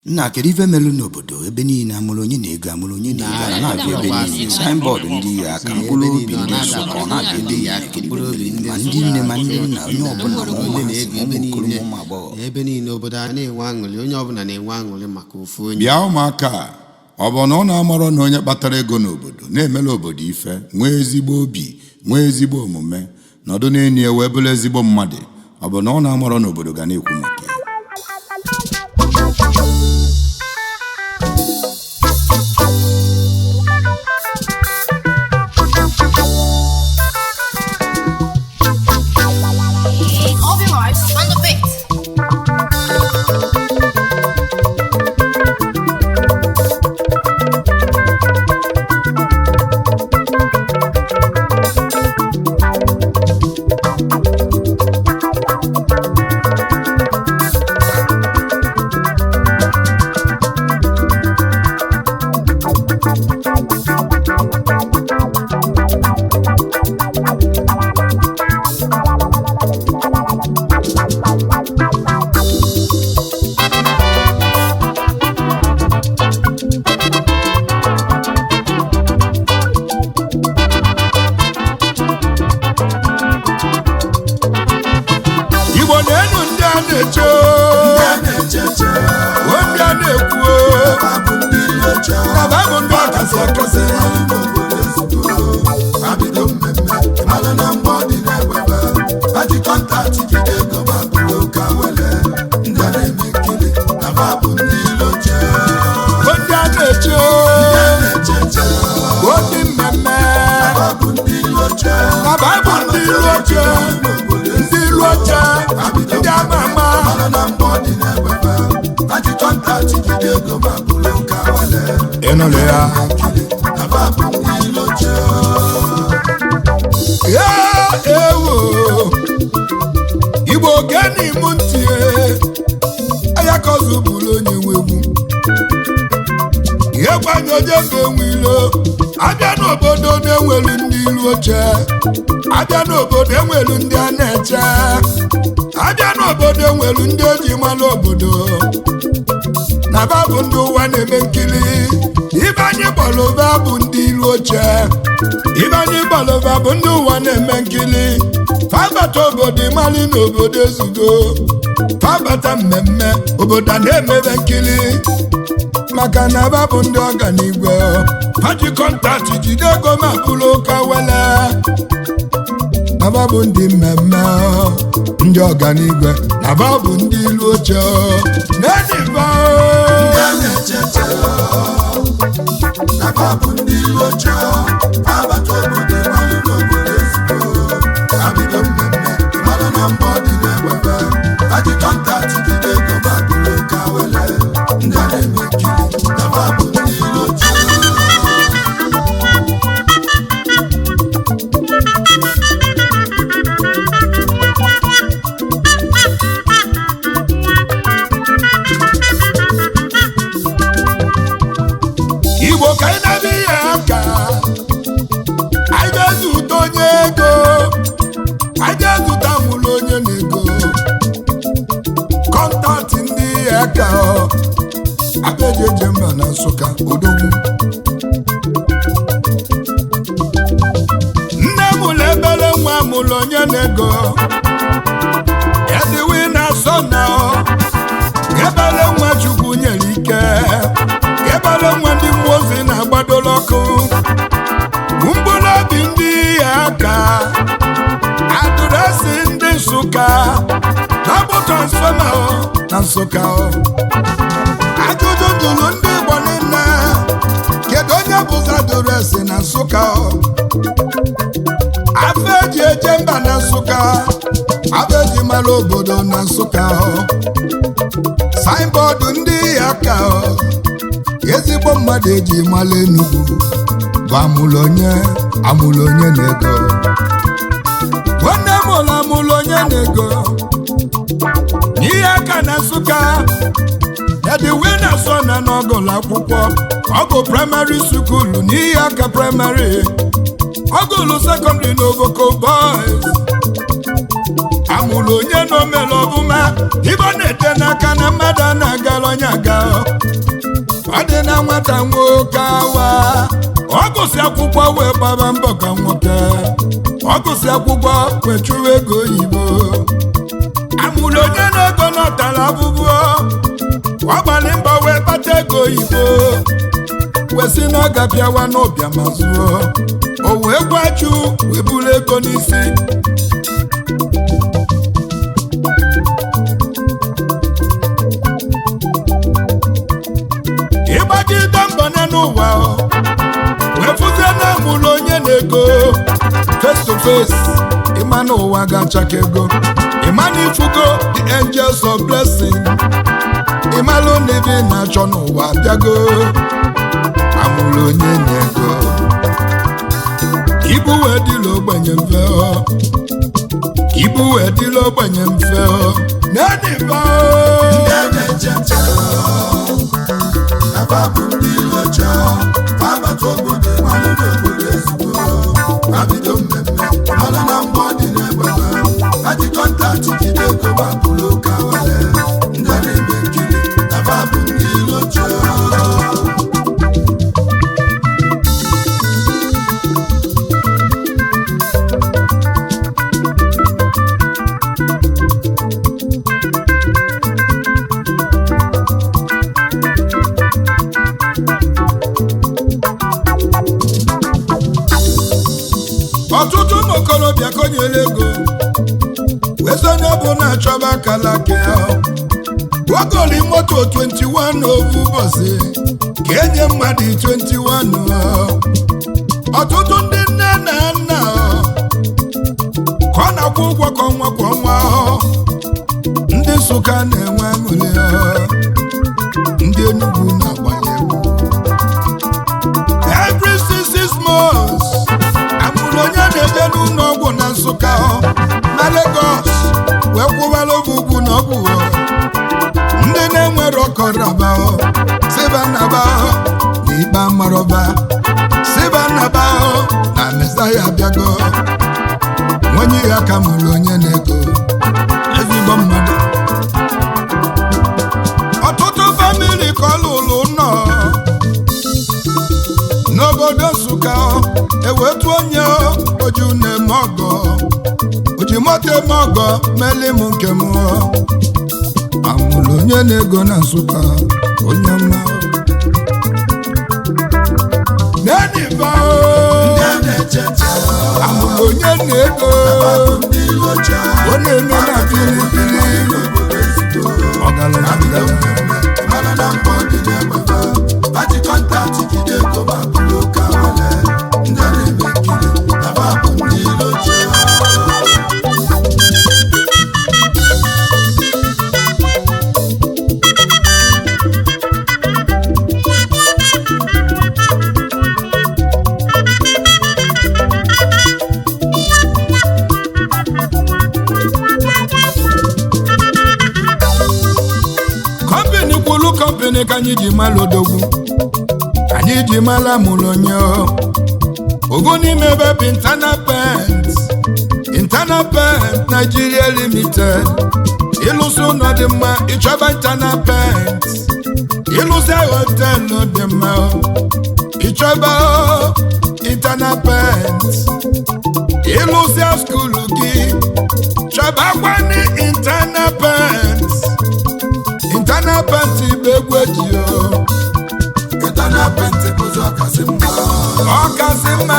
nna kedu ife melụ n'obodo ebe niile amụrụ onye na-ego amụrụ onye na-ego a na-abịa ebe niile saịnbọọdụ ndị ya aka mkpụrụ obi ndị nsụka ọ na-abịa ebe niile kedu ife melụ? ma ndị nne ma ndị nna onye ọbụla ma ụmụazị ma ụmụ okorobịa ụmụ agbọghọ ebe niile obodo a na-enwe aṅụrị onye ọbụla na-enwe aṅụrị maka ofu onye bịa ụmụaka a, ọ bụ na ọ na-amarọ na onye kpatara ego n'obodo na-emela obodo ife nwee ezigbo obi nwee ezigbo omume nọdụ n'enyi ya wee bụrụ ezigbo mmadụ ọ bụ na ọ na-amarọ na obodo ga na-ekwu maka ya Obi Vibes on the beat. igbo na-enu ndị a na-eche o ndị a na-ekwu na babụ ndị ọkasị akasị o ndị a na-eche o ndị mmemme na babụ ndị ilu oche ndị ilu oche ndị ama ama ịnụlụ ya ya ewo igbo geni m ntị anya kọzụ bụrụ onye nwegwu ihe gbanye onye ga-enwe ilo abịa n'obodo na-enwelu ndị ilu oche abịa n'obodo enwelu ndị a na-eche abịa n'obodo enwelu ndị eji mara obodo na ba bụ ndị ụwa na-eme nkiri ibe anyị gbalụba bụ ndị ilu oche ibe anyị gbalụba bụ ndị ụwa na-eme nkiri fabata obodo ịmali na obodo ezugo fabata mmemme obodo a na-emebe nkiri maka na aba bụ ndị ọganigwe paji kọntaktị jide ego ma bụrụ ụka wele aba bụ ndị mmemme ndị ọganigwe na aba bụ ndị ilu oche n'eniba igbo ka anyị na-abịa ihe aka anyị ga-ezute onye ego anyị ga-ezute amụlụ onye na-ego kọntaktị ndị ihe aka abeji eje mba na nsụka odogwu nne mụlụ ebere nwa mụlụ onye na-ego ediwi na asọ na ebere nwa chukwu nyere ike ebere nwa ndị mmụọ ozi na-agbadola ọkụ mkpụrụ obi ndị ihe aka adụresi ndị nsụka na-abụ transfọma o, na nsụka o. ajụjụ jụrụ ndị igbo niile kedu onye bụzi adụresi na nsụka o? afọ eji eje mba na nsụka afọ eji mara obodo na nsụka o. saịnbọọdụ ndị ihe aka o. ezigbo mmadụ eji mara enugwu bụ amụlụ onye amụlụ onye na-ego nwanne m ụlọ amụlụ onye na-ego n'ihe aka na nsụka ediwe na so na n'ọgụlụ akwụkwọ ọgụ praịmarị sukulu n'ihe aka praịmarị ọgụlụ sekọndịrị na ovoko boys amụrụ onye na omere ọbụma ibe ọ na-ete n'aka na mmadụ a na-agara onye aga ọ dị na nwata nwoke awa ọ gụsị akwụkwọ wee gbaba mbọ ka nwoke ọ gụsị akwụkwọ wee chụwa ego oyibo amụrụ onye na-ego n'ọtara abụbụ ọ gbalị mbọ wee kpata ego oyibo wee sị na ọ ga-abịawa n'ụbịa ma zụọ o wee gwaju wee buru ego n'isi ịgbagide mbọ n'ụwa wee fụzie na amụrụ onye na-ego face to face ịma na ụwa ga-achaka ego ịma na ifugo the angels of blessing ịmalụ na ebe ị na-achọ n'ụwa bịago amụrụ onye na-ego ibu wee dịla ogbenye mfe ọ ibu wee dịla ogbenye mfe ọ na-ediba abido mmemme mana na mgbe ọ dị n'egbebe aji kọntaktị jide ego ma bụrụ ụka wale ndị na-eme nkiri na babụ ndị ilocha ọtụtụ ụmụ okorobịa konyere ego wee sị onye bụ na-achọba akala ke gwagoli moto 21 ovu ụbọchị ka enye mmadụ 21 ọ. ọtụtụ ndị nne na nna ọ, ka ọ na-akwụ ụgwọ kwa ọnwa kwa ọnwa ọ. ndị Nsụka na-enwe aṅụrị ọ. ndị Enugu na-agbanye egwu every six six months amụrụ onye na-eje n'ụlọ ọgwụ na nsụka ọ, na Lagos wee kwụbara oge ugwu na ọgwụ ọ. ndị na-enwere ọkọraba ọ, siba nnaba ọ, na ikpe amarọba siba nnaba ọ, na mesaya abịago nwenye ya ka mụrụ onye na-ego ezigbo mmadụ ọtụtụ famili ka ọ lụrụ nọ n'obodo nsụka ewetu onye oju na-eme ọgọ oji moto eme ọgọ meli m nke m amụrụ onye na-ego na nsụka onye mma neniba amụrụ onye na-ego ọ na-eme na pilipili ọgaranya ọgaranya mana na mgbe ọ dị n'egbebe aji kọntaktị jide ego ma bụrụ ụka wale ndị na-eme nkiri na babụ ndị ilocha kọmpini kwulu kọmpini ka anyị ji mara odogwu anyị ji mara mụrụ onye ọ. ogo n'ime ebe bụ internal pent internal pent Nigeria limited ịlụsị ụlọ dị mma ịchọba internal pent ịlụsị họtelụ dị mma ịchọba internal pent ịlụsị skulu gị chọbakwani internal pent internal pent bụ egwu eji o Ịtana pentikọst ọkasị mma ọkasị mma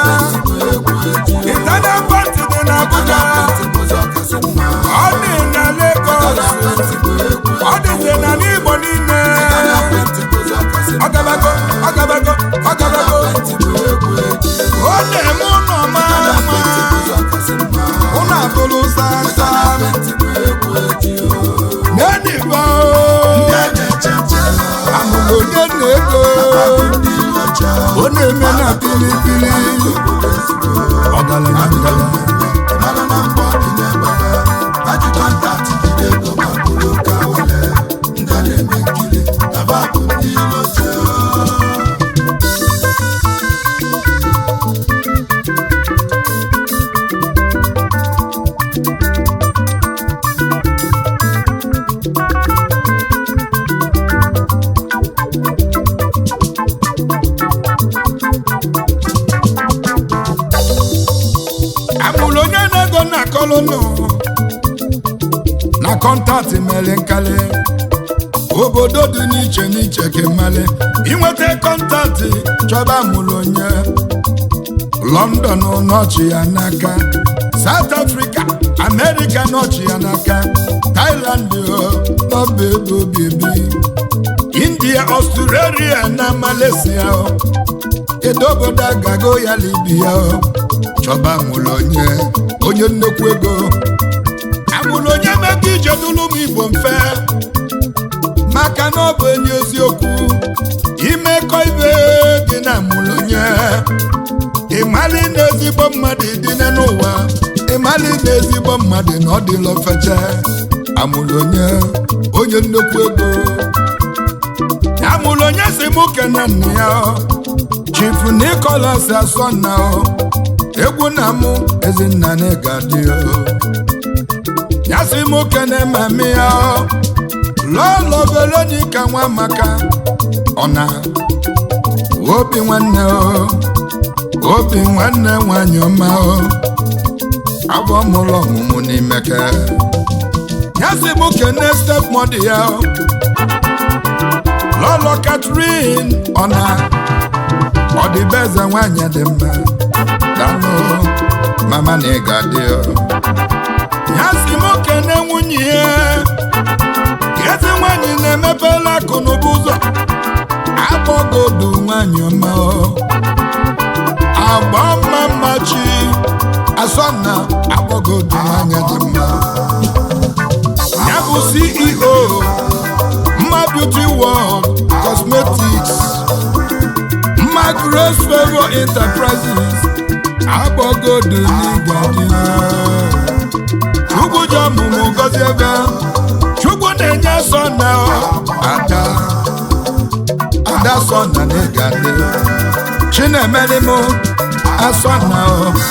internal pent dị n'Abuja pentikọst ọkasị mma ọ dị na Lagos ọ dịzi na n'Igbo niile pentikọst ọkasị mma ọgabago ọgabago ọgabago ọ na-eme ụlọ mara mma ụlọ abụrụ sasa n'edibo amụrụ onye na-ego ọ na-eme na pilipili ọgaranya ọgaranya kọntaktị mere nkali obodo dị n'iche n'iche kemali inweta kọntaktị chọba mụrụ onye london nọchi ya n'aka south africa america nọchi ya n'aka thailand nọba ebe obibi india australia na malaysia kedu obodo agago ya libya chọba mụrụ onye onye nnukwu ego amụrụ onye mebe ije dụlụ m igbo mfe maka na ọ bụ enyi eziokwu imekọ ibe dị na mụrụ onye ịmali na ezigbo mmadụ dị n'ụwa ịmali na ezigbo mmadụ na ọ dịla ofeche amụrụ onye onye nnukwu ego amụrụ onye si mụ kene nna ya chief Nicholas Asonna egwu na mụ ezinna na ịgadị ya si mụ kene mami ya lọlọ Veronica nwa maka ọna obi nwanne o obi nwanne nwanyị ọma o abụ mụlụ ọmụmụ n'imeke ya si mụ kene stepmọdụ ya o lọlọ Catherine ọna ọdịbeze nwanyị dị mma dalụ mama na ị ga-adị o ya si mụ kene nwunye ya ezi nwanyị na-emepela akụ n'ụba ụzọ akpọgodu nwanyị ọma agba mma mma chi asọna akpọgodu nwanyị dị mma ya bụ CEO mma beauty world cosmetics mma grace favor enterprises akpọgodu n'igadi chukwu ji ọmụmụ gozi ebe chukwu na-enye sọ na ada ada sọ na n'ịgadi chinemere m asọ na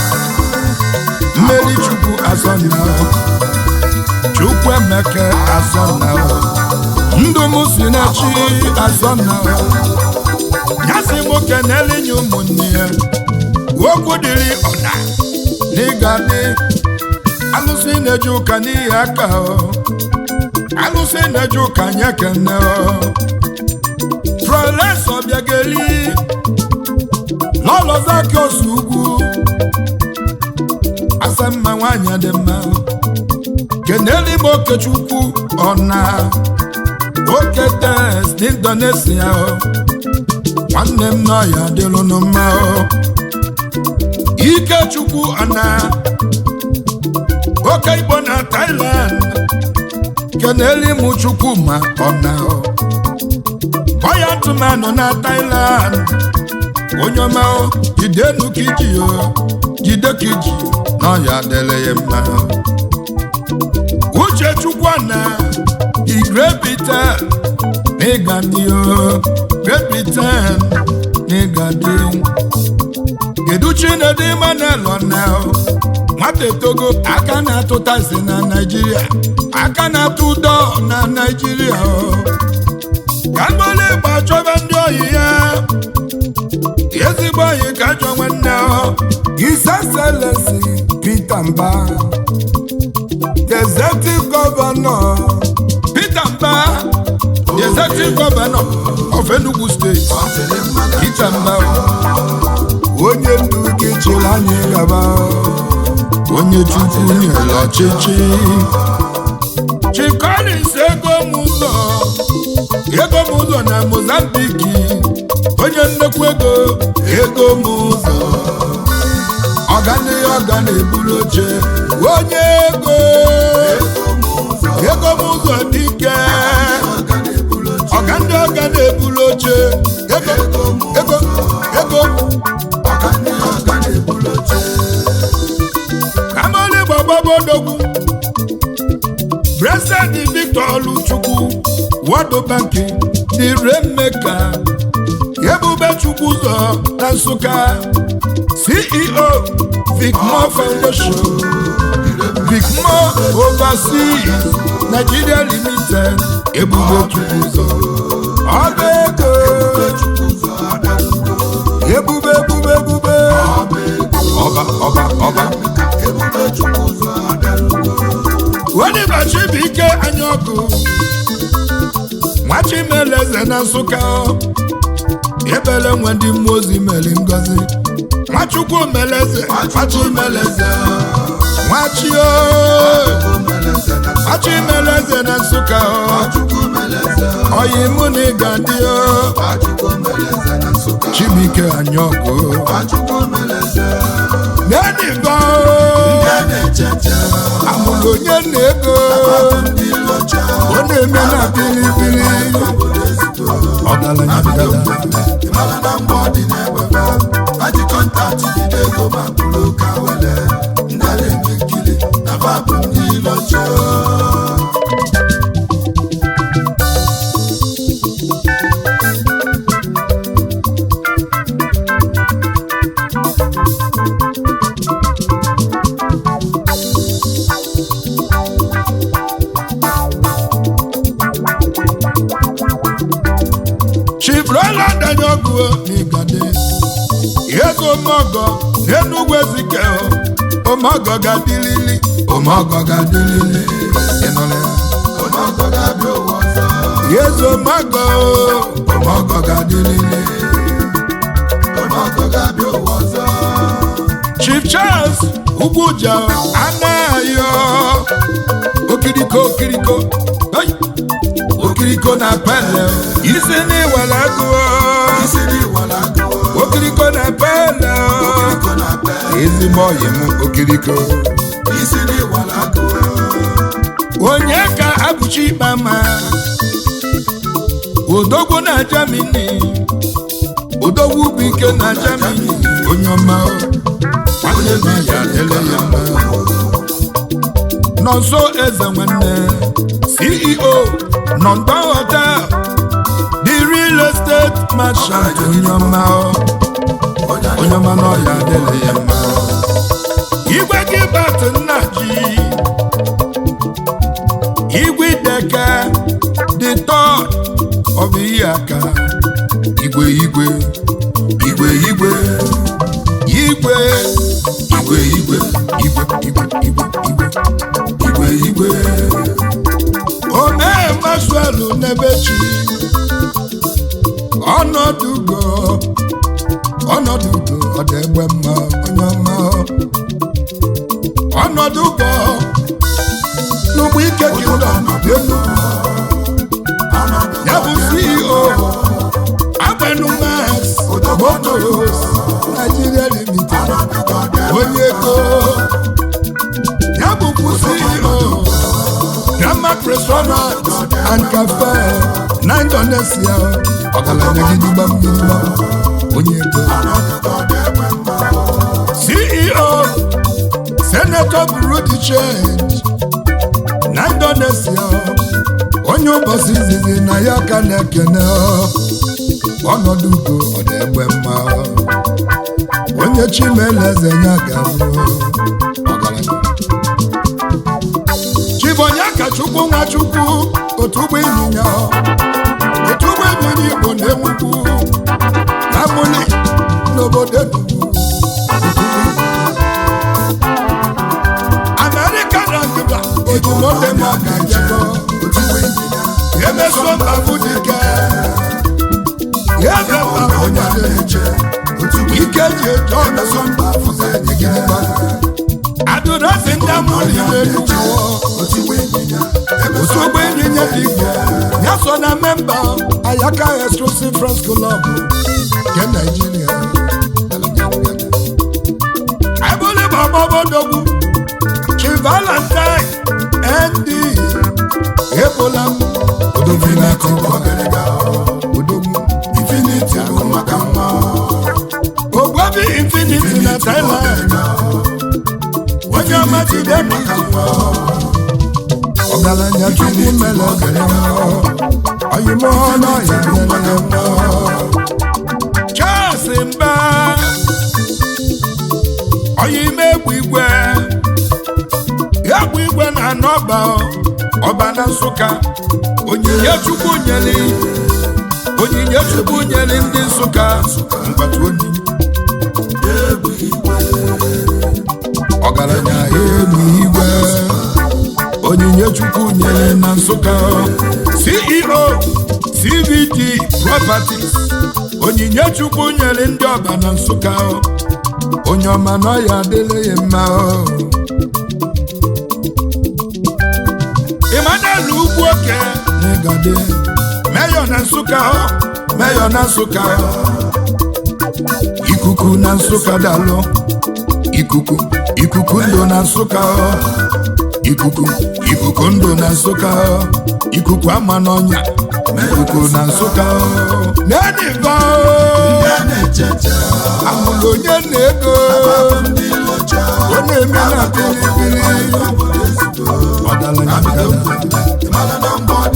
mmeri chukwu asọ na chukwu emeke asọ na ndụ m si na chi asọ na ya si nwoke na-elinye ụmụnne ya okwu dịrị ọna n'ịgadi alụsị na-eje ụka n'ihi aka alụsị na-eje ụka nye kene prọlesọ bịageli n'ọlọzaki osu ugwu asamma nwanyị dị mma keneli m okechukwu ọna oke tes n'indonesia nwanne m nọ ya dịlụnụ mma ikechukwu ọna oke igbo na Thailand keneli m chukwu ma ọna ọya ntụmanụ na Thailand onye ọma jidenu kiji o jide kiji na ọya dele ya mma uche chukwu na igrepite n'ịgadi o grepite n'ịgadi kedu chinedu Emmanuel ọna nwata etogo aka na-atụta isi na Naịjirịa aka na-atụ ụdọ na Naịjirịa ka mgbali ịgba chọba ndị oyi ya ezigbo oyi ka ajọ nwanne His Excellency Peter Mba the executive governor Peter Mba the executive governor of Enugu State Peter Mba onye ndu gị chịrị anyị gaba onye chukwu nyere ọchịchị chikolis ego m ụzọ ego m ụzọ na mozambiki onye nnekwu ego ego m ụzọ ọganihe ọga na-eburu oche onye ego ego m ụzọ dike ọga ndị ọga na-eburu oche ego ego ego kamoli gbagbabodogwu President Victor Oluchukwu World Bank the Rainmaker Ebube Chukwu ụzọ na Nsụka CEO Vicmore Foundation Vicmore Overseas Nigeria Limited Ebube Chukwu ụzọ ọba ego ebube ebube ebube ọba ọba ọba Oliver Chibuike ọgụ nwachimeleze na nsụka ebele nwe ndị mmụọ ozi mere ngozi nwachukwu meleze nwachimeleze nwachi nwachimeleze na nsụka oyi mụ na ịga dị chibuike anya ọgụ neniba amụrụ onye na ego ọ na-eme na bilibili ọgaranya ngada chibrela danye ọgụ n'igade ego omeọgọ n'enugwu ezike omeọgọ ga-adịlili omeọgọ ga-adịlili ịnụla ya eze omeọgọ omeọgọ ga-adịlili chief charles ugwuja anayo okiriko okiriko Hey! okiriko na pele isi n'iwere agụọ okiriko na pele ezigbo ọyị m okiriko onye ka abụchi ikpe ma odogwu na jamini odogwu bụ ike na jamini onye ọma nwanne m ya adịla ya mma nọnso eze nwanne ceo nọmba hotel the real estate merchant onye ọma onye ọma na ọya adịla ya mma igwe gị bat nna ji igwe deke the third of ihe aka igwe igwe igwe igwe igwe igwe igwe igwe igwe igwe igwe igwe igwe omee masuelu n'ebechi ọnọdụ ugo ọnọdụ ugo ọ dị egbe mma onye ọma ọnọdụ ugo n'ugbo ike kingdom dị elu ya bụ ceo agbenumax motos nigeria limited onye ego ya bụkwu ceo Grandmack restaurant and cafe na Indonesia ọgaranya gidigba gidigba onye ego CEO Senator Bureau de Change na Indonesia onye ụbọchị izizi na ya ka na-ekene ọnọdụ ugo ọ na-egbe mma onye chimeleze ya ga-abụ ọgaranya chibonye ka chukwu nwa chukwu otu ụgbọ ịnyịnya otu ụgbọ ịnyịnya igbo na-enwukwu na mụli n'obodo enugwu amerịka na ndịda ojimote ma ga-ejekọ emeso mbabụ dike ya ebe mba onye na-eche ike ji eje ọmeso mbabụ ga-enyegideba adụrọsi ndị amụli n'enugwu otu ụgbọ ịnyịnya dị igbo ya so na memba ayaka exclusive friends club nke naijiria ebuli gbọgbọbodogwu chi valentine nd ebola m odovinati odogwu infinity bụ maka mma ogbobi infinity na thailand onye ọma jide maka mma ọgaranya chukwu mere ọgaranya oyimo n'ọya mere mma Charles mba oyime egwu igwe egwu igwe na anọba ọba na nsụka onyinye chukwu nyeli onyinye chukwu nyeli ndị nsụka mgbata onyinye ọgaranya elu igwe onyinye chukwu nyere na nsụka ceo cvd properties onyinye chukwu nyere ndị ọba na nsụka onye ọma na ọya adịla ya mma emmanuel ugwu oke na ịgade meyọ na nsụka meyọ na nsụka ikuku na nsụka dalụ ikuku ikuku ndụ na nsụka ikuku ikuku ndụ na nsụka ikuku ama n'ọnya ikuku na nsụka neniva amụrụ onye na-ego ọ na-eme na bilibili ọgaranya ngada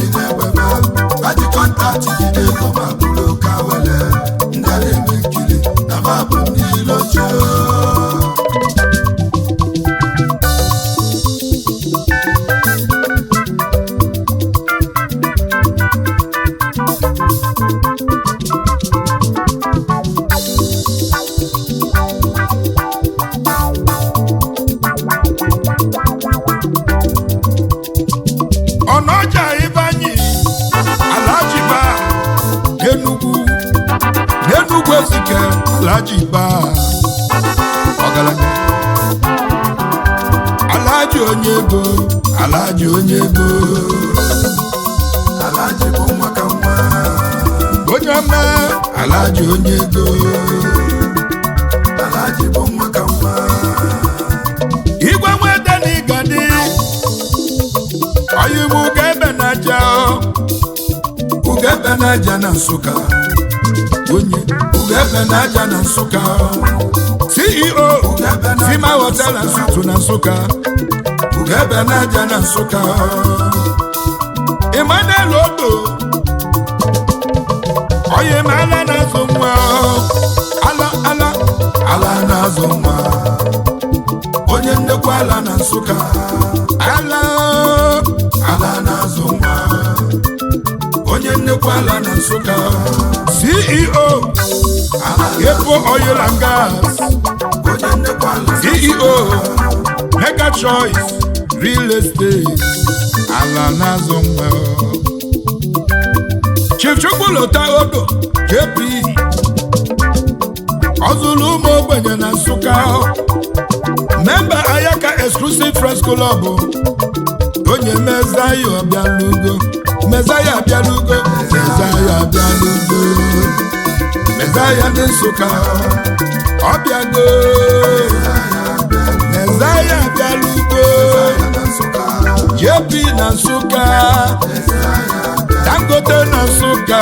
ọnọja ịbanye alajiba n'enugwu n'enugwu ezike alajiba ọgaranya alaji onye ego alaji onye ego onye ọma alaji onye ego igwe nweta na ịgadi ọyịbụ ugebe na aja ugebe na aja na nsụka onye ugebe na aja na nsụka ceo sima hotel and suites na nsụka ugebe na aja na nsụka emmanuel odo onye ma ala na-azụ nwa ala ala ala na-azụ nwa onye nnekwa ala na nsụka ala ala na-azụ nwa onye nnekwa ala na nsụka ceo epo oil and gas ceo mega choice real estate ala na-azụ nwa chief chukwulota odo jp ọzụlụ ụmụ ogbenye na nsụka memba ayaka exclusive friends club onye mezaya ọbịalugo mezaya abịalugo mezaya abịalugo mezaya ndị nsụka ọbịago mezaya abịalugo jp na nsụka dangote na nsụka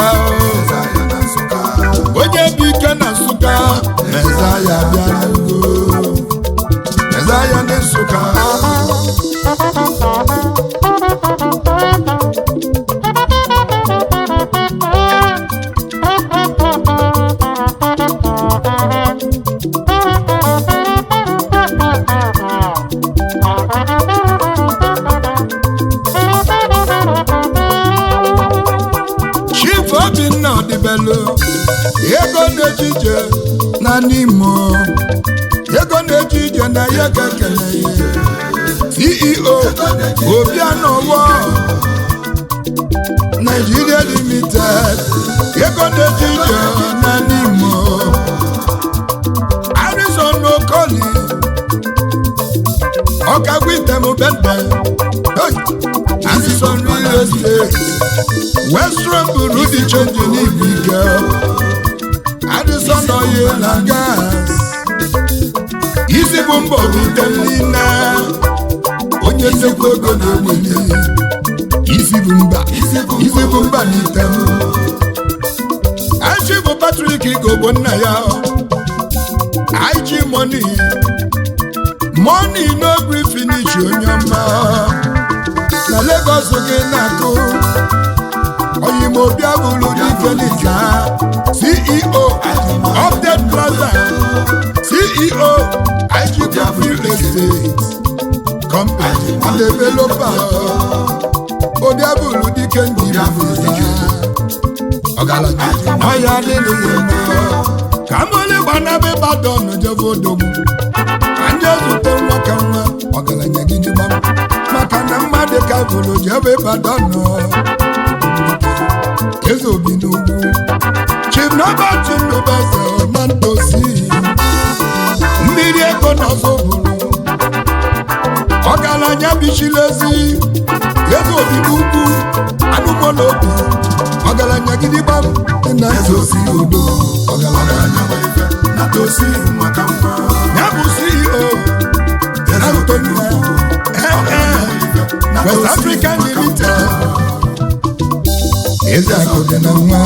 onye bụ ike na nsụka mezaya abịalugo mezaya ndị nsụka chief obinna ọdịbelu ego na-eji ije na n'imo ego na-eji ije na ya ga-ekele ya ceo obianowo nigeria limited ego na-eji ije na n'imo harrison okoli ọkagwitemubende harrison real estate western buru dị chenji n'ibu ike adịsọn oyi na gas isi bụ mbọ bute niile onye nsekwa ego na-eweli isi bụ mba isi bụ mba n'ite m achi bụ patrik igogbo nna ya ig money money no gree finish onye ọma na Lagos gị na-akụ oyimobi abụrụ felix ha ceo update plaza ceo igp real estate company developer obi abụrụ dike njiri ọgaranya ọya adịghị mma ka mole gbanabe badon jebe odogwu ka ndị ezute nwa ka nwa ọgaranya gị dịgba maka na mmadụ travel jebe Ibadan nọ eze obi n'ugwu chief Robert Ndubeze na ndozi mmiri ego n'ọzọ bụrụ ọgaranya bichilezi eze obi n'ugwu anụmọla obi ọgaranya gidigbam dị na eze osi udo ọgaranya ya bụ CEO Antonia West African Limited eze akụ dị na nwa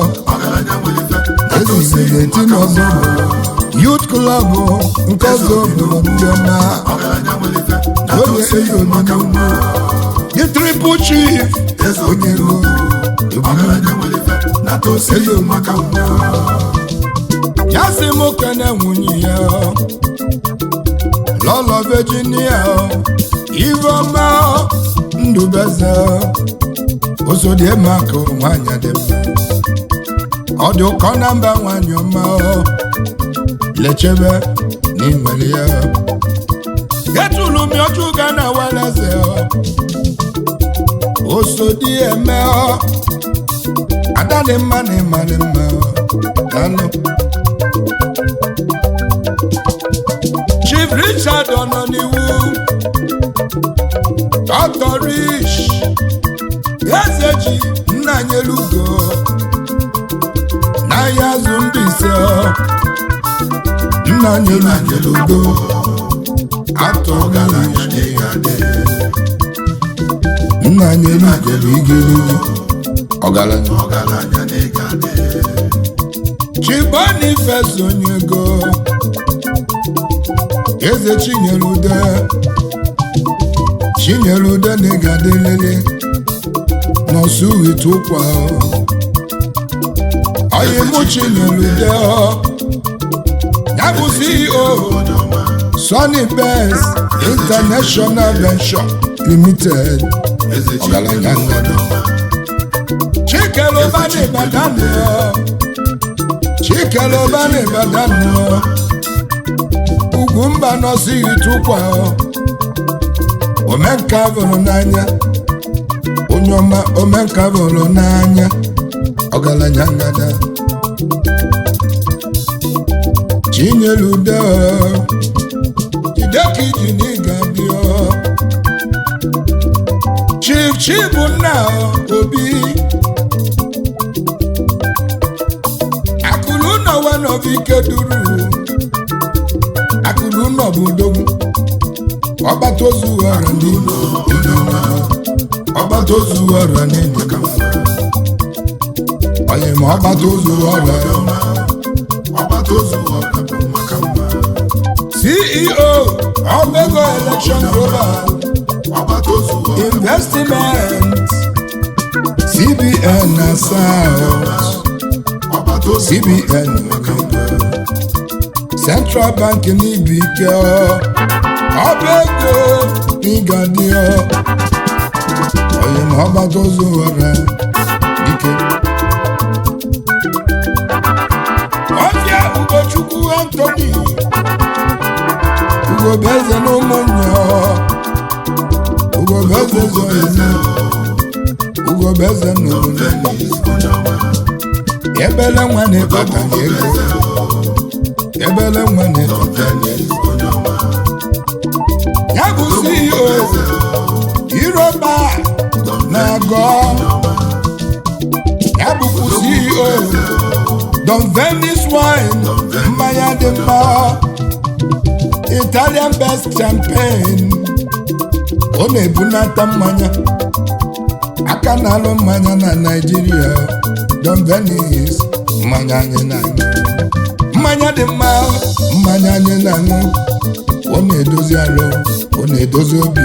eze igbo ga-eti n'ọzọ Youth Club nke ọzọ obodo ndị ọma oge eze obi n'ugwu the triple chief onye ego eze obi ya sị m kene nwunye ya lọlọ Virginia Iveọma Ndubeze osodiemaka nwanyị dị mma ọ dị ụkọ na mba nwanyị ọma lechebe n'inwere ya etulu m ọjụ ga na weleze osodi eme ada dị mma na ịmarị mma danụ Chief Richard ọ nọ n'iwu Dr. Rich eze ji nna nyelugo n'ahịa azụ ndị ise nna nyelugo atọ nna nyelugo igiri ọgaranya Chibonifes onye ego eze Chinyelude Chinyelude na ị ga-adịlele nọsụ ite ụkwa onye mụ Chinyelude ya bụ CEO Sunny Best International Venture Limited ọgaranya ngada Chikeloba na Ibadan Chikeloba na Ibadan ugwu mba nọsụ ite ụkwa omenka bụrụ n'anya onye ọma omenka bụrụ n'anya ọgaranya ngada Chinyelude jideka iji n'ịga bịa Chief Chibunna Obi akụrụ ụlọ wenọbike duru akụrụ ụlọ bụ udogwu ọgbata ozu ọra n'ime ọgbata ozu ọra n'ime onye ma ọgbata ozu ọra CEO Obego Election Global Investment CBN na South CBN Central Bank n'ibu ike ọba ego n'ịgadị onye ma ọgbata ozu ghọrọ dike ọbịa Ugochukwu Anthony Ugobeze na ụmụnne Ugobeze zoyene Ugobeze na obodo ebele nwa na-ekpata ego ebele nwa na-ekpata ego ya bụ CEO Iroba na-agọ ya bụkwa CEO Don Venice wine mmanya dị mma Italian best champagne ọ na-ebunata mmanya aka na-alụ mmanya na Naịjirịa Don Venice mmanya anyị na-aṅụ mmanya dị mma mmanya anyị na-aṅụ ọ na-edozi alụ ọ na-edozi obi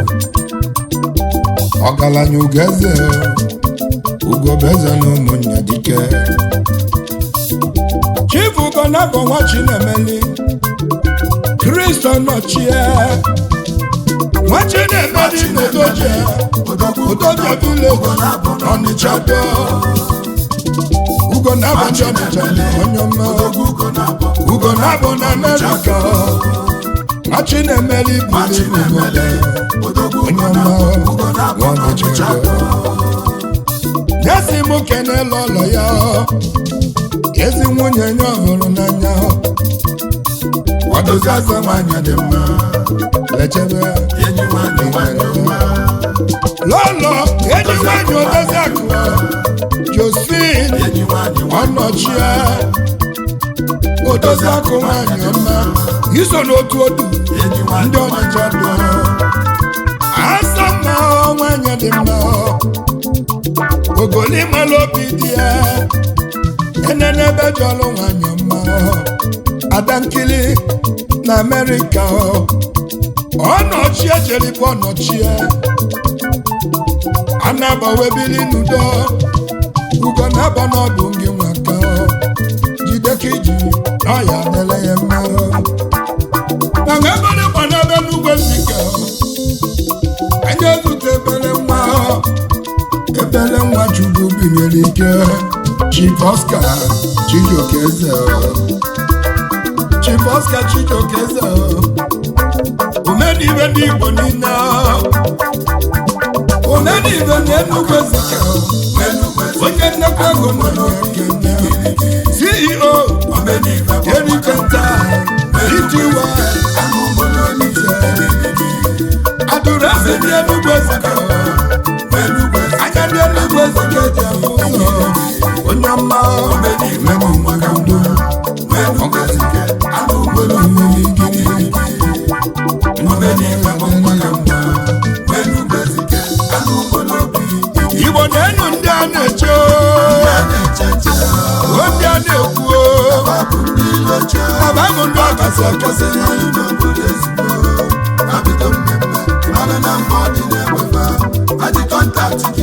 ọgaranya ugeze ugobeze na ụmụnne dike chief ugonabọ nwa chinemeli kristo nọchie nwa chinemeli n'odoje odoje village ọnịcha do ugonabọ n'ọnịcha onye ọma ugonabọ na amerịka nwa ọchị na-emeli machi bụrụ na-emele odogwu onye ugo ọma na ugo na-akpọ n'ọnịcha nyesi m kenela ụlọ ya ezi nwunye nye ọhụrụ n'anya ọdụzi azụ nwanyị dị mma lechebe enyi nwanyị nwanyị ọma lọlọ enyi nwanyị odozi akụ josin enyi nwanyị nwanyị ọnọchie odozi akụ nwanyị ọma iso n'otu odu enyi ndị nwanyị ọnịcha dụ asa mma nwanyị dị mma ogoli mala obi dị ya enenebe jọlụ nwanyị ọma adankili na amerịka ọnọchie jeribụ ọnọchie anabawe bili n'udo ugo na-aba n'ọdụ gị nwaka jide ka iji na ọya nele ya mma mana ebere gbana ebe n'ugwe zike anyị ezute ebere nwa ebere nwa chukwu binyere ike chief oscar chijioke eze chief oscar chijioke eze omenibe ndị igbo niile omenibe na enugwe zike onye nnekwa ego nọ n'ekene ceo erikenta itiwa adụrasị ndị enugwe zike anya ndị enugwe zike ji ahụ ụzọ onye ọma omenigbo igbo na-enu ndị a na-eche o ndị a na-ekwu ọba bụ ndị ọkasị akasị Abido mmemme, mana na mma ọ dị na-enwefa, adị kọntaktị gị